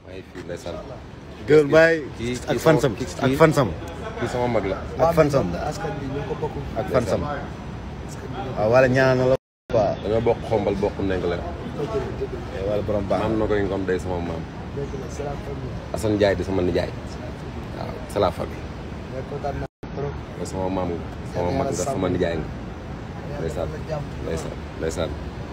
maa ngi fii ndeysaan Gueule Mbaye kii ak kii fansam sama- kii- ak fansam kii sama mag la ak fansam askan bi ñoo ko bokk. ak fansam waaw wala ñaan na la quoi dañoo bokk xombal bokk neng la dëgg la dëgg la wala borom baax maam na koy ngom day sama maam dëgg la c'est la famille. Assane Ndiaye di sama nijaay waaw c'est la famille mais kontaan naa trop. nga sama maam nga sama mag nga sama nijaay nga ndeysaan ndeysaan ndeysaan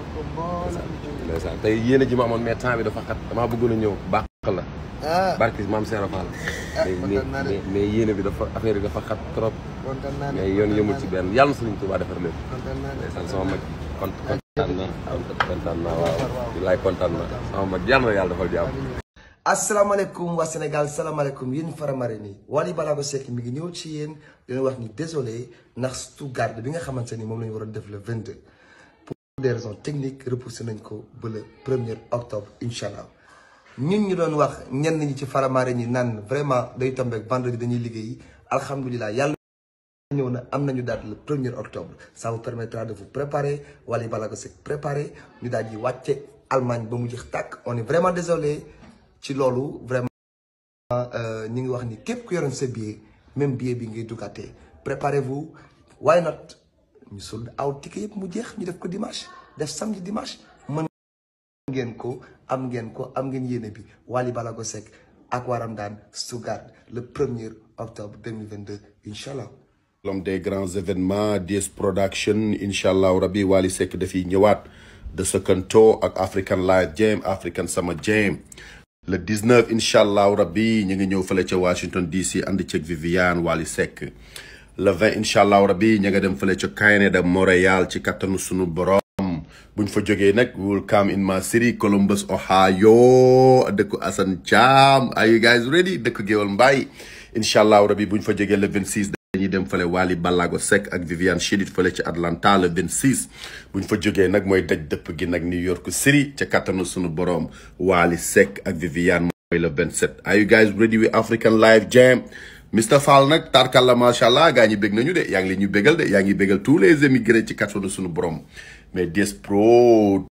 ndeysaan tey yéene ji ma amoon mais temps bi dafa xat damaa bëggoon a ñëw baax la ah barki maam Serap Fall mais kontaan naa de. mais mais yéene bi dafa affaire yi dafa xat trop kontaan naa ne mais yoon yëmul ci benn yàlla na Sëriñ Tuubaa defar lépp kontaan naa ne. ndeysaan sama mag kont kontaan na kontaan na waaw laay kontaan na sama mag yàlla na yàlla defal jàmm asalaamaaleykum waa Sénégal salaamaaleykum yéen faramare nii Wally Ballago Seck mi ngi ñëw ci yéen dina wax ni désolé ndax Stuttgart bi nga xamante ni moom la ñu waroon def le 22 pour des raisons techniques repoussé nañ ko ba le 1er octobre incha allah ñun ñu doon wax ñenn ñi ci faramare ñi naan vraiment day tombé ak vendredi dañuy liggéey alhamdulilah yàlla ñëw na am nañu date le 1er octobre ça vous permettra de vous préparer Wally Ballago Seck préparer ñu daal di wàcce Allemagne ba mu jeex tàkk on est vraiment désolé ci loolu vraiment ñu ngi wax ni képp ku yoroon sa billet même billet bi ngay duggaatee préparez-vous why not ñu sold out ticket yëpp mu jeex ñu def ko dimanche def samedi dimanche mën ngeen ko am ngeen ko am ngeen yéene bi Wally Ballago Seck ak waram daan Stuttgart le 1er octobre 2022 incha allah l'homme des grands événements DS Production incha allahu rabi Wally Seck dafiy ñëwaat de second tour ak African Live Jam African Summer Jam le 19 incha allahu rabi ñu ngi ñëw fële ca Washington DC ànd ceeg Viviane Wally Seck le 20 incha allahu rabi ñu nga dem fële ca Canada Montréal ci kattanu sunu borom buñ fa jógee nag we will come in my city Columbus Ohio dëkku Assane Thiam are you guys ready dëkku Géwal Mbaye incha allahu rabi buñ fa jógee le 26 dañuy dem fële Wally Ballago Seck ak Viviane Chidid fële ci Atlanta le 26 buñ fa jógee nag mooy daj dëpp gi nag New York City ca kattanu sunu borom Wally Seck ak Viviane mooy le 27 are you guys ready with African Live Jam Mr Fall nag tarkal la macha allah gaa ñi bég nañu de yaa ngi leen ñu bégal de yaa ngi bégal tous les émigrés ci kattanu sunu borom mais DS Pro